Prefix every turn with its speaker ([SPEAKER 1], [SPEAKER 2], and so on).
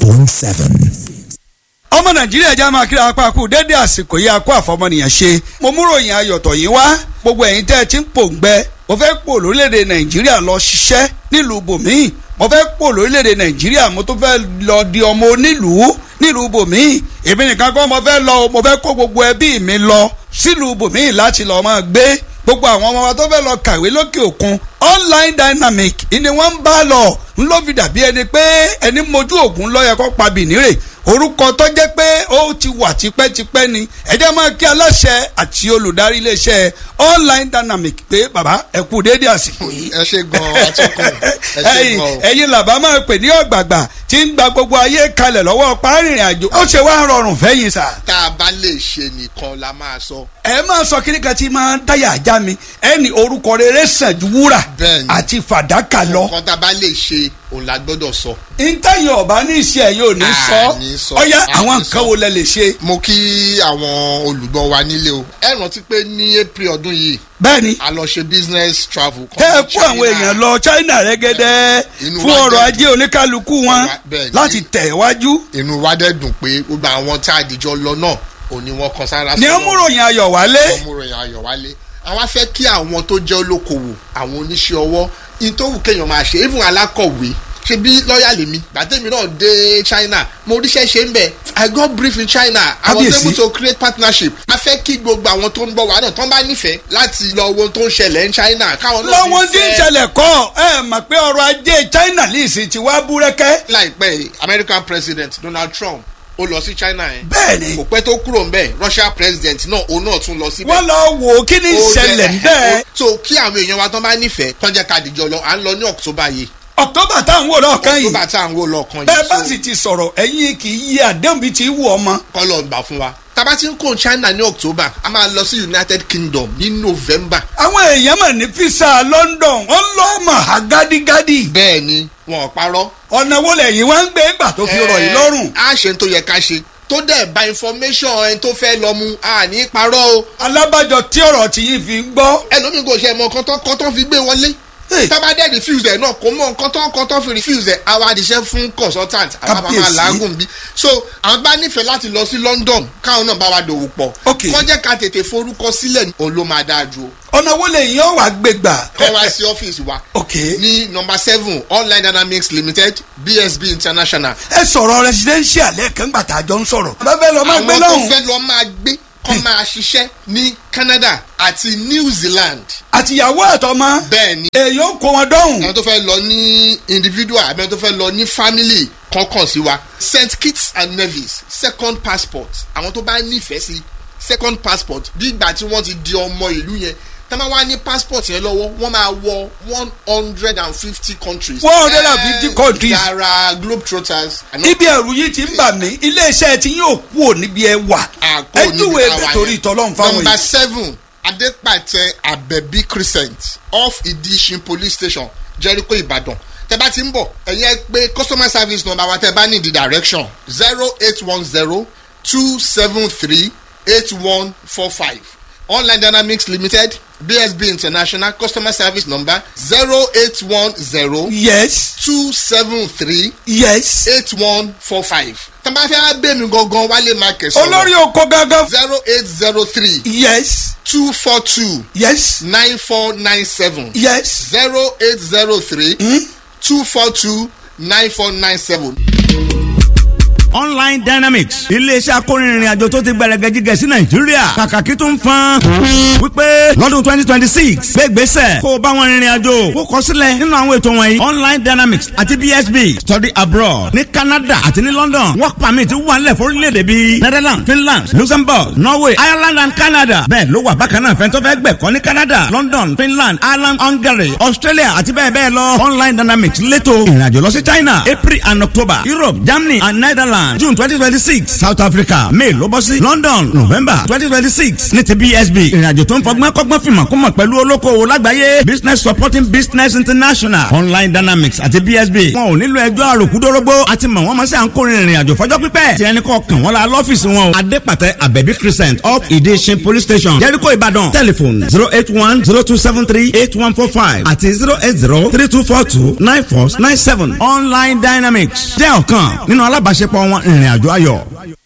[SPEAKER 1] point seven.
[SPEAKER 2] ọmọ nàìjíríà já máa kíra apá kú dédé àsìkò yìí akó àfọmọnìyàn ṣe mo mú ròyìn ayọ̀tọ̀ yìí wá gbogbo ẹ̀yin tẹ́ ẹ ti ń pòǹgbẹ mo fẹ́ pò lórílẹ̀‐èdè nàìjíríà lọ ṣiṣẹ́ nílùú bòmíì mo fẹ́ pò lórílẹ̀‐èdè nàìjíríà mo tún fẹ́ lọ di ọmọ onílùú nílùú bòmíì èmi nìkan kọ́ mo fẹ́ lọ mo fẹ́ kó gbogbo ẹbí mi lọ sílùú bòmíì láti lọ́ọ́ máa gbé gbogbo àwọn ọmọ wa tó fẹ́ lọ kàwé lókè òkun online dynamic ni wọ́n ń bá lọ ń ló fi dàbí ẹni pé ẹni mojú ògùn lọ́yẹ kó pa bìnírè orúkọ tó jẹ́ pé ó ti wà tipẹ́tipẹ́ ni ẹ jẹ́ máa kí aláṣẹ àti olùdarí iléeṣẹ́ online dynamic pé bàbá ẹ kú déédéé àsìkò yìí.
[SPEAKER 3] ẹ ṣe gan atọ́kùn ẹ ṣe gan.
[SPEAKER 2] ẹ̀yin làbá máa pè ní ọ̀gbàgbà tí ń gba gbogbo ayé kalẹ̀ lọ́wọ́ párìnrìn àjò ó ṣe wá rọrùn fẹ́yìn sà.
[SPEAKER 3] tá a bá lè ṣe nìkan la máa sọ.
[SPEAKER 2] ẹ máa sọ kíní kan tí máa ń dáyà ajá mi ẹ ní orúkọ rere sàn ju wúrà
[SPEAKER 3] Bẹ́ẹ̀ni.
[SPEAKER 2] àti fàdákà lọ.
[SPEAKER 3] nǹkan tá a bá lè ṣe òun la gbọ́dọ̀ sọ.
[SPEAKER 2] ntẹ́yìn ọ̀bá ní ìṣe ẹ̀ yóò ní
[SPEAKER 3] À,
[SPEAKER 2] sọ
[SPEAKER 3] ní sọ.
[SPEAKER 2] ọ̀yá
[SPEAKER 3] À,
[SPEAKER 2] àwọn
[SPEAKER 3] ní
[SPEAKER 2] nǹkan
[SPEAKER 3] sọ.
[SPEAKER 2] wo lẹ lè ṣe.
[SPEAKER 3] mo kí àwọn olùgbọ́ wa nílé o. ẹ rántí pé ní april ọdún yìí
[SPEAKER 2] bẹ́ẹ̀ni
[SPEAKER 3] a lọ ṣe business travel. kan
[SPEAKER 2] tẹ́ ẹ
[SPEAKER 3] ní
[SPEAKER 2] kó àwọn
[SPEAKER 3] China.
[SPEAKER 2] èèyàn lọ China rẹ́gẹ́dẹ́
[SPEAKER 3] Inú
[SPEAKER 2] fún
[SPEAKER 3] wa
[SPEAKER 2] ọrọ̀
[SPEAKER 3] dẹ̀
[SPEAKER 2] ajé oníkálukú wọn
[SPEAKER 3] Bẹ́ẹ̀ni.
[SPEAKER 2] láti tẹ̀ wájú.
[SPEAKER 3] inú wa dẹ̀ dùn pé gbogbo àwọn tá a dìjọ lọ náà òní wọn kan sára
[SPEAKER 2] ní
[SPEAKER 3] sọ́nà.
[SPEAKER 2] ọmúròyìn ayọ̀ wálé.
[SPEAKER 3] ọmọròyìn ayọ̀ wálé àwọn afẹ́ kí àwọn tó jẹ́ olókoòwò àwọn oníṣẹ́ ọwọ́ ìtòwù kéèyàn máa ṣe even alákọ̀wé ṣe bí lọ́ọ̀yà lèmi gbàtẹ́mi náà dé China mo ríṣẹ́ ṣe ń bẹ̀ I got brief in China I was
[SPEAKER 2] Kábíyèsí.
[SPEAKER 3] able to create partnership a fẹ́ kí gbogbo àwọn tó ń bọ̀ wá náà tó ń bá nífẹ̀ẹ́ láti lọ wo ohun tó ń ṣẹlẹ̀ ní China káwọn náà
[SPEAKER 2] lọ́wọ́n tí ń ṣẹlẹ̀ kọ́ ẹ mọ̀ pé ọrọ̀ ajé China lè sì ti wá búrẹ́kẹ́.
[SPEAKER 3] láìpẹ́ yìí, American President Donald Trump ó lọ sí China yẹn
[SPEAKER 2] bẹ́ẹ̀ni
[SPEAKER 3] kò pẹ́ tó kúrò ń bẹ̀ Russia President náà òun náà tún lọ síbẹ̀
[SPEAKER 2] wọ́n lọ wò ó kí ni
[SPEAKER 3] ó
[SPEAKER 2] ìṣẹ̀lẹ̀
[SPEAKER 3] jẹ́-
[SPEAKER 2] bẹ́ẹ̀.
[SPEAKER 3] so kí àwọn èèyàn wa tán bá nífẹ̀ẹ́ tán jẹ́ ká dìjọ lọ à ń lọ ní October yìí
[SPEAKER 2] October táwọn wò lọ́ọ̀kan yìí
[SPEAKER 3] October tá à ń wò lọ́ọ̀kan
[SPEAKER 2] bẹ́ẹ̀ bá
[SPEAKER 3] yìí
[SPEAKER 2] sì ti sọ̀rọ̀ ẹ̀yin kì í yí àdéhùn bíi ti wù ọmọ.
[SPEAKER 3] kọ́ lọ gbà fún wa tábà tí ń kó China ní October a máa lọ sí United Kingdom ní November
[SPEAKER 2] àwọn èèyàn mọ̀ ní fisa London wọ́n lọ́ mọ̀ ha gádígádí.
[SPEAKER 3] bẹ́ẹ̀ ni wọn ò parọ́
[SPEAKER 2] ọ̀nà wo lẹ́yìn wá ń gbé gbà tó fi rọ̀ yìí lọ́rùn.
[SPEAKER 3] a ṣe ń tó yẹ ká ṣe tó dẹ̀ bá information ẹni tó fẹ́ lọ mu a ní parọ́ o
[SPEAKER 2] alábàjọ tí ọ̀rọ̀ tí yìí fi ń gbọ́.
[SPEAKER 3] ẹlòmíì kò ṣe mọ nǹkan tán kan tán fi gbé wọlé
[SPEAKER 2] Hey.
[SPEAKER 3] tábà dẹ̀ refuse ẹ̀ náà kò mọ nǹkan tán kan tán fi refuse ẹ̀ àwa àdìṣẹ́ fún consultant àwa bá máa
[SPEAKER 2] Kábíyèsí.
[SPEAKER 3] làágùn bí so àwọn bá nífẹ̀ẹ́ láti lọ sí London káwọn náà bá wa dòwò pọ̀
[SPEAKER 2] Ok.
[SPEAKER 3] kọ́ jẹ́ ká tètè forúkọ sílẹ̀ òun ló máa dáa ju o
[SPEAKER 2] ọ̀nà wo lẹ́yìn ọ̀ wá gbé gbà.
[SPEAKER 3] kọ́ wá sí ọ́fíìsì wa
[SPEAKER 2] ok
[SPEAKER 3] ní nọmba seven online dynamics limited bsb international.
[SPEAKER 2] ẹ sọ̀rọ̀ residential lẹ́ẹ̀kan gbà tá a jọ ń sọ̀rọ̀. bá fẹ́ lọ máa gbé
[SPEAKER 3] àwọn tó
[SPEAKER 2] lọ́hùn.
[SPEAKER 3] fẹ́ lọ máa gbé kọ́ máa ṣiṣẹ́ ní Canada àti New Zealand
[SPEAKER 2] àtìyàwó àtọmọ.
[SPEAKER 3] bẹ́ẹ̀ ni
[SPEAKER 2] èyí ó kó wọn dọ́hùn.
[SPEAKER 3] àwọn tó fẹ́ lọ ní individual àbí àwọn tó fẹ́ lọ ní family kọ̀ọ̀kan sí wa St Kitts and Nevis second passport àwọn tó bá nífẹ̀ẹ́ sí second passport bí ìgbà tí wọ́n ti di ọmọ ìlú yẹn tá máa wá ní passport yẹn lọ́wọ́ wọ́n máa wọ one hundred and fifty countries.
[SPEAKER 2] 150
[SPEAKER 3] Eh,
[SPEAKER 2] countries.
[SPEAKER 3] yàrá globetrotters.
[SPEAKER 2] ibi ẹ̀rù yìí ti ń bà mí iléeṣẹ́ tí yóò kú ò níbi ẹ wà.
[SPEAKER 3] àpò
[SPEAKER 2] ẹ
[SPEAKER 3] níbi
[SPEAKER 2] júwe
[SPEAKER 3] táwa
[SPEAKER 2] ẹbẹ
[SPEAKER 3] yẹn.
[SPEAKER 2] torí ìtọ́lọ́run fáwọn
[SPEAKER 3] number
[SPEAKER 2] yìí.
[SPEAKER 3] seven adepatẹ abẹbí crescent off idishin police station jericho ibadan tẹ bá ti ń bọ̀ ẹ̀yin ẹ pé customer service number wa tẹ bá ní the direction zero eight one zero two seven three eight one four five online dynamics limited bsb international customer service number zero eight one zero
[SPEAKER 2] yes
[SPEAKER 3] two seven three
[SPEAKER 2] yes.
[SPEAKER 3] eight one four five tẹ bá fẹ́ bẹ́ẹ̀ mi gangan wálé market sọ̀rọ̀
[SPEAKER 2] olórí oko gangan.
[SPEAKER 3] zero eight zero three
[SPEAKER 2] yes
[SPEAKER 3] two four two
[SPEAKER 2] yes
[SPEAKER 3] nine four nine seven
[SPEAKER 2] yes.
[SPEAKER 3] zero eight zero three two four two nine four nine seven.
[SPEAKER 4] online dynamics iléeṣẹ́ akórinrin àjò tó ti gbẹrẹgẹ jíjẹ sí nàìjíríà kàkàkí tó ń fan wípé lọ́dún twenty twenty six gbégbèsè kó o bá wọn rìnrìn àjò kó kọ sílẹ̀ nínú àwọn ètò wọ̀nyí online dynamics àti bsb study abroad ní canada àti ní london work permit wà nílẹ̀ fórílẹ̀-èdè bíi netherlands finland luxembourg norway ireland and canada bẹ́ẹ̀ ló wà bákan náà fẹ́ntọ́ fẹ́ gbẹ̀kọ́ ní canada london finland ireland hungary australia àti bẹ́ẹ̀ bẹ́ẹ̀ lọ online dynamics létò ìrìnàjò lọ sí china april and october europe germany and netherlands Ireland June twenty twenty six South Africa May ló bọ́ sí London November twenty twenty six ní ti BSB ìrìnàjò tó ń fọgbọ́n kọ́gbọ́n fìmọ̀ kó mọ̀ pẹ̀lú olókoòwò lágbàáyé Business Supporting Business International Online Dynamics àti BSB wọn ò nílò ẹjọ́ àròkúdórógbó àti mọ̀ wọ́n mọ̀ sí à ń kórìín ìrìnàjò fọjọ́ pípẹ́ tí ẹnì kọ̀ọ̀kan wọn la lọ́fíìsì wọn o Adépàtẹ Abẹ́bí Crescent up Ìdíṣin Police Station Jericho Ìbàdàn telephone zero eight one zero two seven three eight one four five àti zero eight zero three two four two nine four nine seven Online Dynamics jẹ́ ọ̀kan nínú alábàáṣepọ̀ wọn ìrìnàjò ayọ̀.